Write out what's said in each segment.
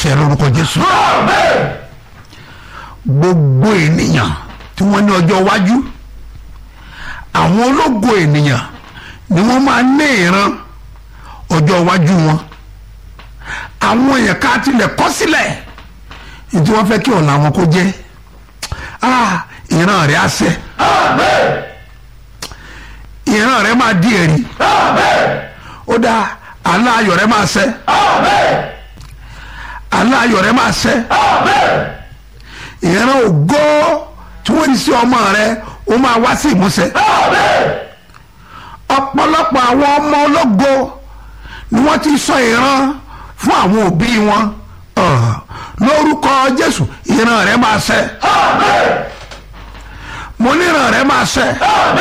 ṣẹ lórúkọ jésù gbogbo ènìyàn tí wọ́n ní ọjọ́ iwájú àwọn ológo ènìyàn ni wọ́n máa ní ìran ọjọ́ iwájú wọn àwọn èèyàn ká tilẹ̀ kọ́ sílẹ̀ ètò wọn fẹ́ kí ọ̀la wọn kó jẹ́ ah ìran rẹ̀ á ṣẹ ìran rẹ̀ máa di ẹ̀rí ó dáa aláàyọ̀ rẹ̀ máa ṣẹ aláàyọ̀ rẹ̀ máa ṣẹ ìran ògo tí wọ́n ní sí ọmọ rẹ̀ ó máa wá sí ìmúṣẹ ọ̀pọ̀lọpọ̀ àwọn ọmọ ológo ni wọ́n ti sọ ìran fún àwọn òbí wọn Ah, lórúkọ Jésù ìran rẹ̀ máa ṣẹ mo ní ìran rẹ̀ máa ṣẹ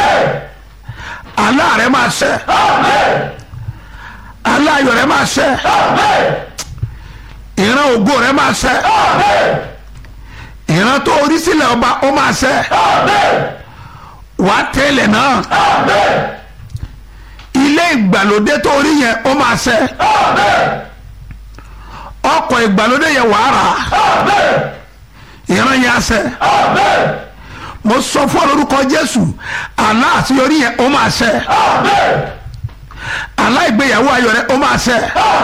àlá rẹ̀ máa ṣẹ aláyọ̀ rẹ̀ máa ṣẹ ìran ògo rẹ̀ máa ṣẹ ìran tó orí sílẹ̀ ọba ó máa ṣẹ wàá tẹ́lẹ̀ náà ilé ìgbàlódé tó orí yẹn ó máa ṣẹ ọkọ̀ ìgbàlódé yẹn wàá rà ìran yẹn á ṣẹ mo sọ fún ọ lórúkọ Jésù àlá àṣeyọrí yẹn ó máa ṣẹ àlá ìgbéyàwó ayọ̀ rẹ ó máa ṣẹ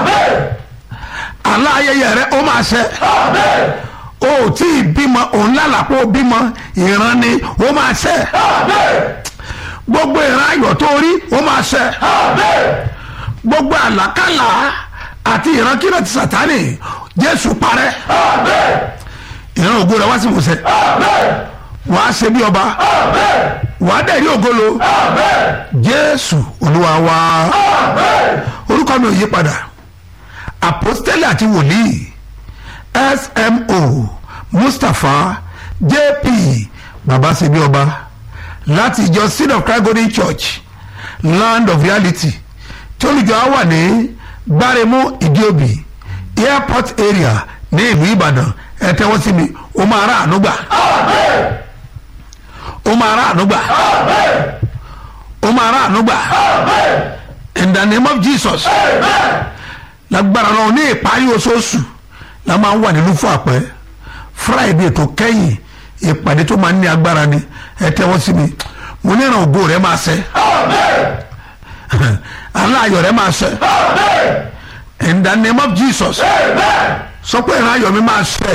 àlá ayẹyẹ rẹ ó máa ṣẹ o ò tí ì bímọ òun lálàpọ̀ bímọ ìran ni ó máa ṣẹ gbogbo ìran ayọ̀ tó rí ó máa ṣẹ gbogbo àlákàlà àti ìrankíran ti Sátánì Jésù parẹ́ ìran ògo rẹ wá sí ìmúṣẹ wàá ṣe bí ọba wàá dẹ̀ rí ògolo Jésù Olúwa wa orúkọ mi ò yí padà àpọ́stélì àti wòlíì smo mustapha jp baba sebi ọba láti ìjọ seed of christ golden church land of reality tí olùjọ á wà ní gbáremú ìdíòbí airport area ní ìlú ìbàdàn ẹ tẹ́wọ́ sí mi ó máa rà àánú gbà ó máa rà àánú gbà ó máa rà àánú gbà in the name of jesus lágbára náà ní ìparí oṣooṣù la máa ń wà nínú fún àpẹ friday tó kẹ́yìn ìpàdé tó máa ń ní agbára ni ẹ tẹ́wọ́ sí mi mo ní ìràn ògo rẹ máa ṣẹ aláàyọ̀ rẹ máa ṣẹ in the name of jesus sọ pé ìrìn ayọ̀ mi máa ṣẹ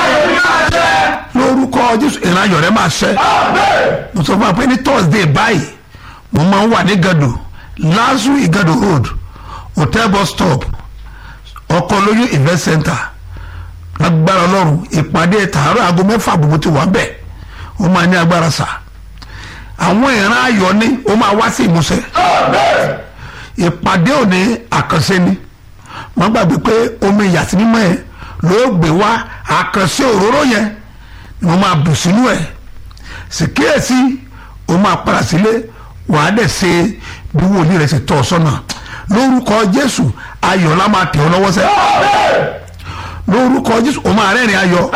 lórúkọ jésù ìrìn ayọ̀ rẹ máa ṣẹ mo sọ fún wa pé ní thursday báyìí mo máa ń wà ní gado lazu igado road hotel bus stop ọkọ lóyún event center lágbára ọlọ́run ìpàdé tààrọ̀ aago mẹ́fà gbogbo ti wà bẹ́ẹ̀ ó máa ní agbára sà àwọn ìran ayọ̀ ni ó máa wá sí ìmúṣẹ ìpàdé òní àkànṣe ni wọ́n gbàgbé pé omi ìyàtí mímọ́ yẹn ló gbé wá àkànṣe òróró yẹn ni wọ́n máa bù sínú ẹ̀ sì kíyèsí ó máa padà sílé wàá dẹ̀ ṣe bí wòlíì rẹ̀ ṣe tọ́ ọ sọ́nà lórúkọ jésù ayọ̀ la máa tẹ̀ ọ́ lọ́wọ́ sẹ́ lórúkọ jésù o máa rẹ́rìn ayọ̀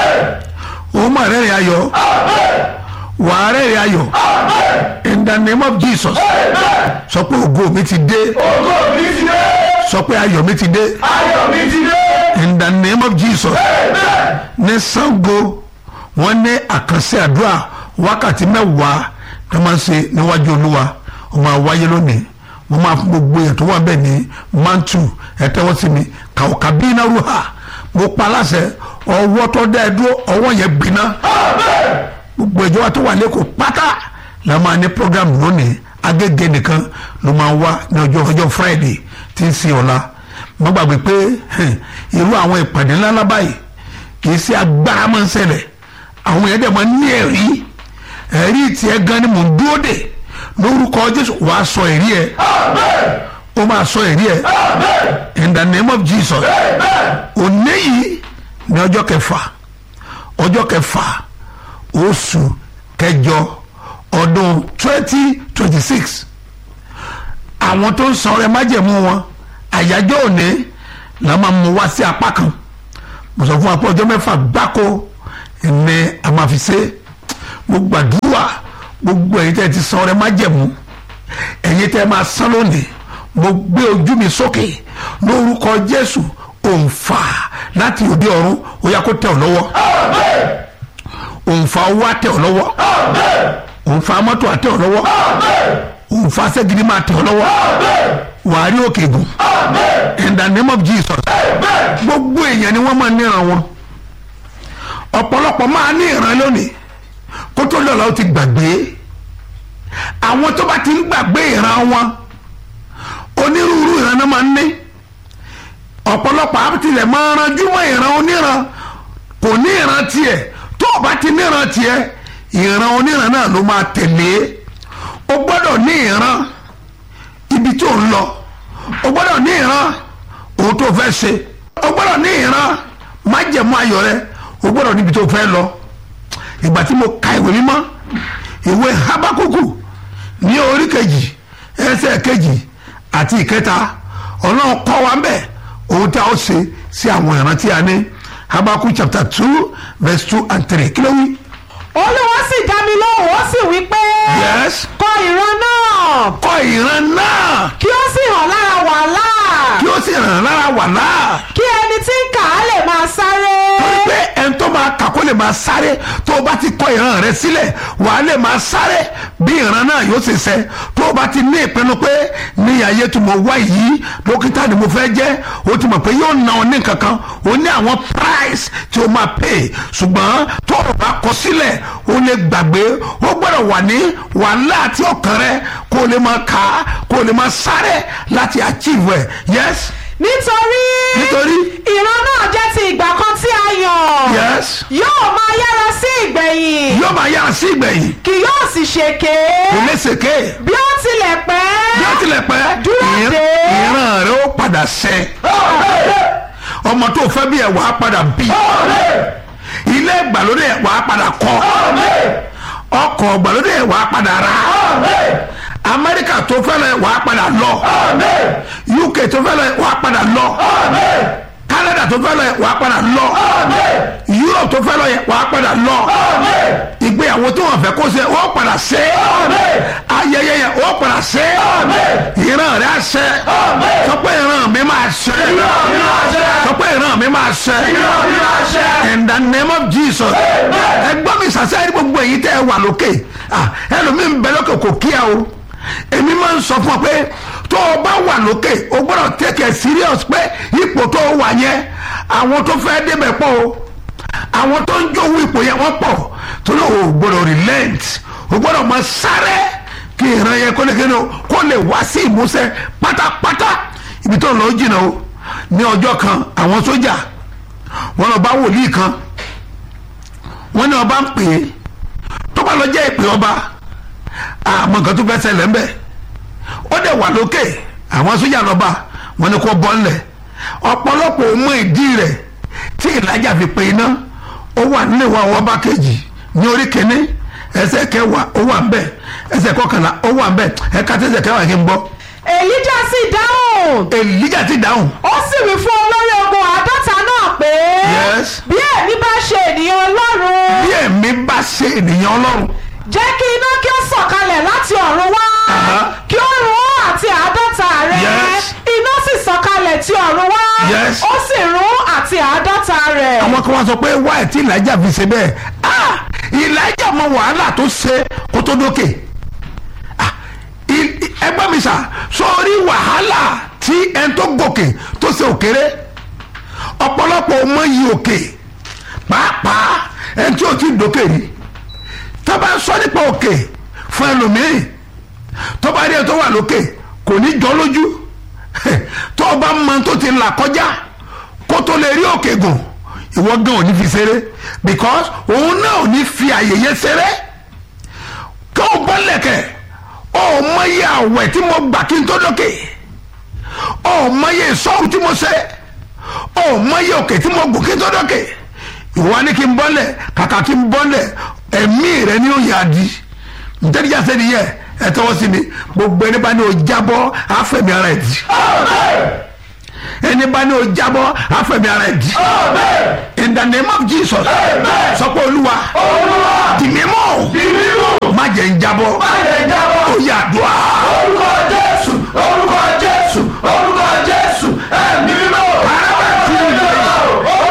o máa rẹ́rìn ayọ̀ wà á rẹ́rìn ayọ̀ in the name of jesus sọ pé ògo mi ti dé ògo mi ti dé sọ pé ayọ̀ mi ti dé ayọ̀ mi ti dé in the name of jesus ní Ṣàngó wọ́n ní àkànṣe àdúrà wákàtí mẹ́wàá tó máa ń ṣe níwájú olúwa ó máa wáyé lónìí mo máa fún gbogbo èèyàn tó wà bẹ́ẹ̀ ní mantu ẹ tẹ́wọ́ sí mi kàwọ́kà bí iná ruha mo pa aláṣẹ ọwọ́ tó dá ẹ dúró ọwọ́ yẹn gbiná gbogbo ìjọba tó wà lẹ́kọ̀ọ́ pátá la máa ní program lónìí agége nìkan ló máa wá ní ọjọ́ ọjọ́ friday tí ń sin ọ̀la mo gbàgbé pé irú àwọn ìpàdé ńláńlá báyìí kì í ṣe agbára máa ń ṣẹlẹ̀ àwọn yẹn dẹ̀ máa ń ní ẹ̀rí ẹ̀rí tiẹ̀ gan ni mò ń dúró dè lórúkọ jésù wàá sọ ẹ̀rí ẹ̀ ó máa sọ ẹ̀rí ẹ̀ in the name of jesus òní yìí ní ọjọ́ kẹfà ọjọ́ kẹfà oṣù kẹjọ ọdún twenty twenty six àwọn tó ń san ọrẹ májẹ̀mú wọn àyájọ́ òní la máa mú wá sí apá kan mo sọ fún wa pé ọjọ́ mẹ́fà gbáko ní a máa fi ṣe mo gbàdúrà gbogbo ẹ̀yin tẹ́ ti san ọrẹ májẹ̀mú ẹ̀yin tẹ́ máa san lónìí mo gbé ojú mi sókè lórúkọ Jésù òǹfà láti òde ọ̀run ó yá kó tẹ̀ ọ́ lọ́wọ́ òǹfà owó á tẹ̀ ọ́ lọ́wọ́ òǹfà mọ́tò á tẹ̀ ọ́ lọ́wọ́ òǹfà sẹ́gidi máa tẹ̀ ọ́ lọ́wọ́ wàá rí òkè gùn in the name of Jesus gbogbo èèyàn ni wọ́n máa níran wọn ọ̀pọ̀lọpọ̀ máa ní ìran lónìí kó tó lọ́la ó ti gbàgbé àwọn tó bá ti ń gbàgbé ìran wọn onírúurú ìran náà máa ń ní ọ̀pọ̀lọpọ̀ àbítilẹ̀ máa ranjú mọ́ ìran oníran kò ní ìran tiẹ̀ tó o bá ti níran tiẹ̀ ìran oníran náà ló máa tẹ̀lé o gbọ́dọ̀ ní ìran ibi tó ń lọ o gbọ́dọ̀ ní ìran ohun tó fẹ́ ṣe o gbọ́dọ̀ ní ìran májẹ̀mú ayọ̀ rẹ o gbọ́dọ̀ níbi tó fẹ́ lọ ìgbà tí mo ka ìwé mímọ́ ìwé habakuku ní orí kejì ẹsẹ̀ kejì àti ìkẹta ọlọ́run kọ́ wa ń bẹ̀ ohun tí a ó ṣe sí àwọn ìran tí a ní habakuku chapter two verse two and three kí ló wí. olúwa sì dá mi lóhùn ó sì wí pé yes kọ ìran náà kọ́ ìran náà kí ó sì hàn lára wàhálà kí ó sì ràn lára wà náà kí ẹni tí ń kà á lè máa sáré torí pé ẹni tó máa kà kó lè máa sáré tó o bá ti kọ ìran rẹ sílẹ̀ wà á lè máa sáré bí ìran náà yóò ṣe ṣẹ tó o bá ti ní ìpinnu pé ní ayé tí mo wá yìí dókítà ni mo fẹ́ jẹ́ o ti mọ̀ pé yóò na ọ ní kankan o ní àwọn price tí o máa pay ṣùgbọ́n tó o bá kọ sílẹ̀ o lè gbàgbé o gbọ́dọ̀ wà ní wàhálà àti ọkàn rẹ kó o lè máa kà á kó o lè máa sáré láti achieve ẹ̀ yes nítorí nítorí ìran náà jẹ́ ti ìgbà kan tí a yàn yes yóò máa yára sí ìgbẹ̀yìn yóò máa yára sí ìgbẹ̀yìn kì yóò sì ṣèké ìlẹ́sẹ̀kẹ́ bí ó tilẹ̀ pẹ́ bí ó tilẹ̀ pẹ́ Dúró ìran- dè. ìran rẹ ó padà ṣẹ ọmọ tó fẹ́ bí ẹ̀ wàá padà bí ilé ìgbàlódé ẹ̀ wàá padà kọ́ ọkọ̀ ìgbàlódé ẹ̀ wàá padà rà amẹ́ríkà tó fẹ́ lọ ẹ̀ wàá padà lọ uk tó fẹ́ lọ ẹ̀ wàá padà lọ canada tó fẹ́ lọ ẹ̀ wàá padà lọ europe tó fẹ́ lọ ẹ̀ wàá padà lọ ìgbéyàwó tó wọn fẹ́ kó ṣe ó padà ṣe ayẹyẹ yẹn ó padà ṣe ìran rẹ á ṣe sọ pé ìran mi máa ṣe sọ pé ìran mi máa ṣe in the name of jesus ẹgbọ́n mi sàṣẹ́ ẹni gbogbo èyí tẹ́ ẹ wà lókè Ah, ẹlòmíì ń bẹ lókè kò kíá o èmi máa ń sọ fún ọ pé tó o bá wà lókè o gbọ́dọ̀ take it serious pé ipò tó o wà yẹn àwọn tó fẹ́ débẹ̀ pọ̀ o àwọn tó ń jówó ipò yẹn wọ́n pọ̀ tó ló o gbọ́dọ̀ relent o gbọ́dọ̀ máa sáré kí ìran yẹn kó lè kéde o kó lè wá sí ìmúṣẹ pátápátá ibi tó ń lọ jìnnà o ní ọjọ́ kan àwọn sójà wọ́n lọ bá wòlíì kan wọ́n ní ọba ń pè é tó bá lọ jẹ́ ìpè ọba àmọ́ nǹkan tó fẹ́ ṣẹlẹ̀ ń bẹ̀ ó dẹ̀ wà lókè àwọn sójà lọ́ba wọ́n ní kó bọ́ ńlẹ̀ ọ̀pọ̀lọpọ̀ ò mọ ìdí rẹ̀ tí ìlàjà fi pe iná ó wà nílé wa ọba kejì ní orí kínní ẹsẹ̀ kẹwàá ó wà ń bẹ̀ ẹsẹ̀ kọkànlá ó wà ń bẹ̀ ẹ̀ka tẹ̀sẹ̀ kẹwàá kí n gbọ́ èlíjà sì dáhùn èlíjà ti dáhùn ó sì wí fún olórí ogun àádọ́ta náà pé Yes. bí èmi bá ṣe ènìyàn ọlọ́run bí ẹ̀mí bá ṣe ènìyàn ọlọ́run jẹ́ kí iná kí ó sọ̀kalẹ̀ láti ọ̀run wá Aha. kí ó run ó àti àádọ́ta rẹ̀ Yes. iná sì sọ̀kalẹ̀ ti ọ̀run wá Yes. ó sì run àti àádọ́ta rẹ̀. àwọn kan wá sọ pé wáyé tí ìlàjà fi ṣe bẹ́ẹ̀ ah ìlàjà mọ wàhálà tó ṣe kó tó dókè Ah, i- i- ẹgbẹ́ mi sà sórí wàhálà tí ẹni tó gòkè tó ṣe òkèrè ọ̀pọ̀lọpọ̀ ọmọ yìí òkè pàápàá ẹni tí ò ti dókè rí tó bá sọ nípa òkè fún ẹlòmíì tó bá rí ẹ tó wà lókè kò ní jọ lójú tó o bá mọ tó ti là kọjá kó tó lè rí òkè gùn ìwọ gan ò ní fi ṣeré because òun náà ò ní fi àyè yẹn ṣeré kí o bọ́ lẹ̀kẹ̀ ọ mọyé àwẹ̀ tí mo gbà kí n tó dókè ọ mọyé sọ́ọ̀rù tí mo ṣe ọ mọyé òkè tí mo gùn kí n tó dókè ìwọ ni kí n bọ́lẹ̀ kàkà kí n bọ́lẹ̀ ẹ̀mí rẹ ni ó yà á di ntẹ́nìjà sẹ́ni yẹ ẹ tọwọ́ sí mi gbogbo ẹni bá ní o jábọ́ àfẹ̀mí ara ẹ̀ di ẹni bá ní o jábọ́ àfẹ̀mí ara ẹ̀ di in the name of Jesus sọ pé olúwa dì mí mọ́ má jẹ́ ń jábọ́ ó yà dùn á. orúkọ jésù orúkọ jésù orúkọ jésù ẹ̀mí mímọ́ Bàbá tí mi lè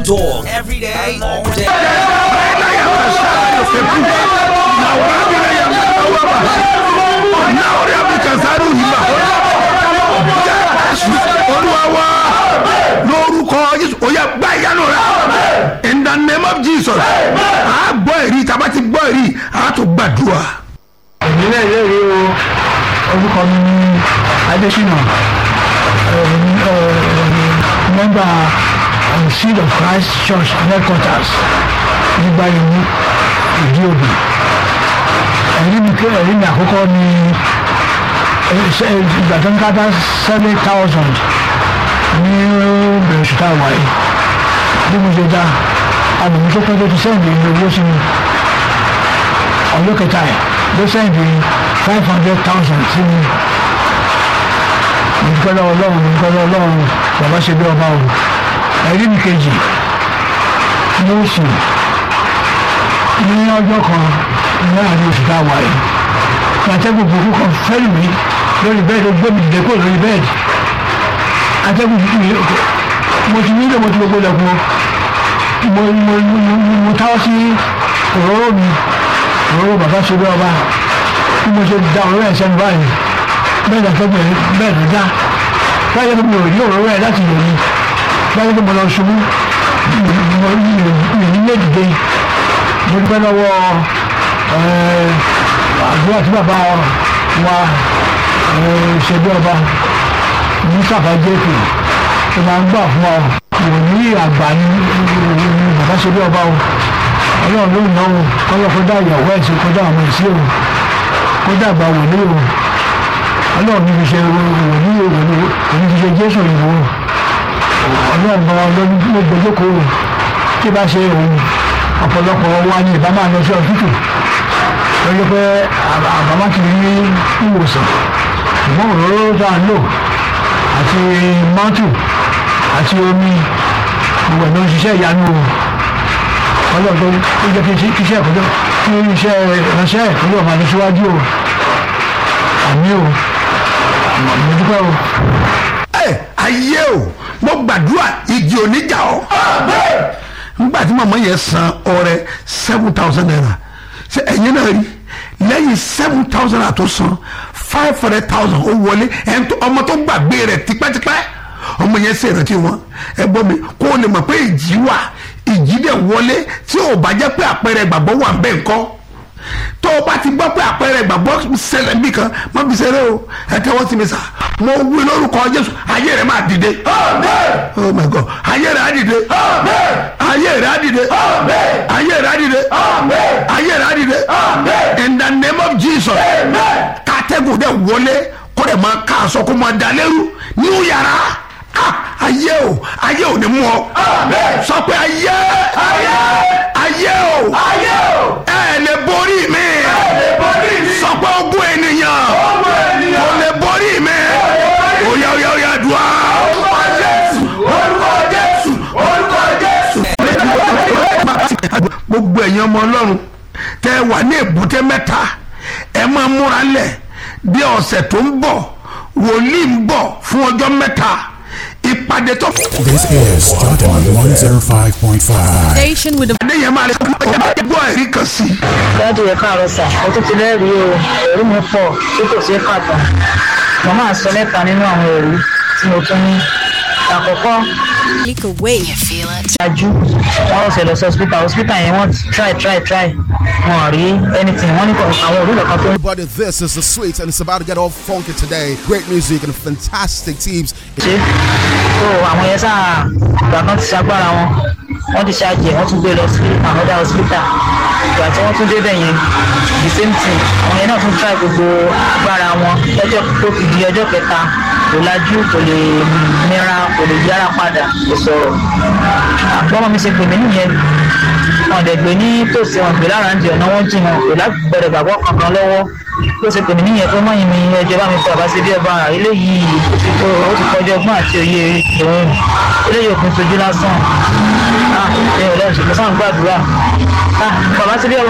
dog. Every day, all day. olúwa lórúkọ jésù ó yẹ gbá ìyanu rẹ in the name of jesus a gbọ́ èrí tàbá ti gbọ́ èrí a tó gbàdúrà. èmi náà lérè o orúkọ mi ní adésínà mẹ́mbà seed of christ church headquarters nígbà yìí ìdí òbí ẹ̀rí mi kí ẹ̀rí mi àkọ́kọ́ ní ìgbà tó ń kápá seven thousand ní bẹ̀rẹ̀ ṣùtà wáyé bí mo ṣe dá àbùmí tó pẹ́ tó ti sẹ́yìn ní owó sí mi ọjọ́ kẹta ẹ̀ ló sẹ́yìn five hundred thousand sí mi nǹkan lọ́wọ́ ọlọ́run nǹkan lọ́wọ́ ọlọ́run bàbá ṣe bí ọba o ẹ̀rí mi kejì ní oṣù ní ọjọ́ kan ní àárín oṣù tá a wà yìí atẹ́gùn burúkú kan fẹ́rù mi lórí bẹ́ẹ̀dì ó gbé mi dìde kúrò lórí bẹ́ẹ̀dì atẹ́gùn burúkú mi mo ti nílò mo ti gbogbo lẹ̀kùn mo mo mo mo táwọ́ sí òróró mi òróró bàbá ṣe bí ọba bí mo ṣe da òróró ẹ̀ sẹ́nu báyìí bẹ́ẹ̀ dàtẹ́gùn ẹ̀ bẹ́ẹ̀ ló dá báyìí pé mi ò rí òróró ẹ̀ láti lò ní báyìí pé mo lọ ṣubú mo mi ní lè dìde mo dúpẹ́ lọ́wọ́ àdúrà tí bàbá wa ṣe bí ọba mustapha jẹ́pì tó máa ń gbà fún ọ wòlíì àgbà ní bàbá ṣe bí ọba o ọlọ́run ló ń náwó kọ́lọ́ kó dá ìyàwó ẹ̀ sí kó dá àwọn èsì o kó dá àgbà wòlíì o ọlọ́run ní fi ṣe wòlíì o òní fi ṣe jésù ìwò ọlọ́run gan ló gbẹjọ́kọ̀ o tí bá ṣe òun ọ̀pọ̀lọpọ̀ wa ní ìbá máa lọ sí ọ̀tútù lọ́jọ́ pé àbámá ti ní ìwòsàn ṣùgbọ́n òróró tá a lò àti mọ́tò àti omi gbogbo ẹ̀ ló ń ṣiṣẹ́ ìyanu o ọlọ́dọ̀ ó jẹ́ kí iṣẹ́ ìkọjọ́ kí iṣẹ́ ìránṣẹ́ ìkọjọ́ máa lọ síwájú o àmì o mo dúpẹ́ o. ẹ ayé o mo gbàdúrà igi oníjà ọ nígbà tí màmá yẹn san ọrẹ seven thousand naira ṣe ẹ̀yin náà rí lẹ́yìn seven thousand naira tó san five hundred thousand ó wọlé ẹni tó ọmọ tó gbàgbé rẹ̀ tipẹ́tipẹ́ ọmọ yẹn ṣe ìrántí wọn ẹ gbọ́ mi kó o lè mọ̀ pé ìjì wà ìjì dẹ̀ wọlé tí ò bá jẹ́ pé àpẹẹrẹ ìgbàgbọ́ wà bẹ́ẹ̀ ńkọ́ tó o bá ti gbọ́ pé àpẹẹrẹ ìgbàgbọ́ ṣẹlẹ̀ bí kan má fi ṣeré o ẹ tẹ́wọ́ sí mi sà mo wí lórúkọ jésù ayé rẹ̀ máa dìde oh my god ayé rẹ̀ á dìde ayé rẹ̀ á dìde ayé rẹ̀ á dìde ayé rẹ̀ á dìde in the name of jesus kátẹ́gùn dẹ̀ wọlé kó dẹ̀ máa ká aṣọ kó máa dalẹ́rú ní yàrá ah ayé o ayé ò ní mú ọ sọ pé ayé ayé o ẹ lè borí mi sọ pé ogún ènìyàn kò lè borí mi oya oya oya dùá. gbogbo ẹ̀yin ọmọ ọlọ́run tẹ́ ẹ wà ní èbúté mẹ́ta ẹ máa múra lẹ̀ bí ọ̀sẹ̀ tó ń bọ̀ wòlíì ń bọ̀ fún ọjọ́ mẹ́ta ìpàdé tó. This is Jordan 105.5. Station with the adéyẹn máa lè gbọ́ ẹ̀rí kan sí i. dáàdì ẹ káàárọ̀ sà ó tún ti lẹ́rìí o ẹ̀rí mi pọ̀ tí kò ṣeé kà tán mo máa sọ mẹ́ta nínú àwọn ẹ̀rí tí mo tún ní àkọ́kọ́ click away. ṣáájú wọn ò ṣe lọ sí hospital hospital yẹn wọ́n try try try wọn ò rí anything wọ́n ní kò àwọn òrùlé kan tó ń Everybody, this is the sweet, and it's about to get all funky today. Great music and fantastic teams. ṣe so àwọn yẹn sáà ìgbà kan ti ṣagbára wọn wọ́n ti ṣáàjì wọ́n tún gbé lọ sí another hospital ìgbà tí wọ́n tún débẹ̀ yẹn the same thing àwọn yẹn náà tún try gbogbo agbára wọn lọ́jọ́ tó fi di ọjọ́ kẹta kò lajú kò lè mìíràn kò lè yára padà kò sọ̀rọ̀ àgbọ̀mọ̀ mi ṣe pè mí nìyẹn wọn dẹ̀ gbé ní tòsí wọn gbé lára ń di ọ̀nà wọn jìn wọn kò lágbẹ̀rẹ̀ gbàgbọ́ kankan lọ́wọ́ ló ṣe pè mí nìyẹn pé mọ́yìn mi ẹjọ́ bá mi pè àbá sí bí ọba eléyìí ó ti kó ó ti kọjá ọgbọ́n àti òye ìròyìn eléyìí òpin sojú lásán ah ṣe ọlọ́run ṣe mo sáà ń gbàdúrà ah bàbá sí bí ọba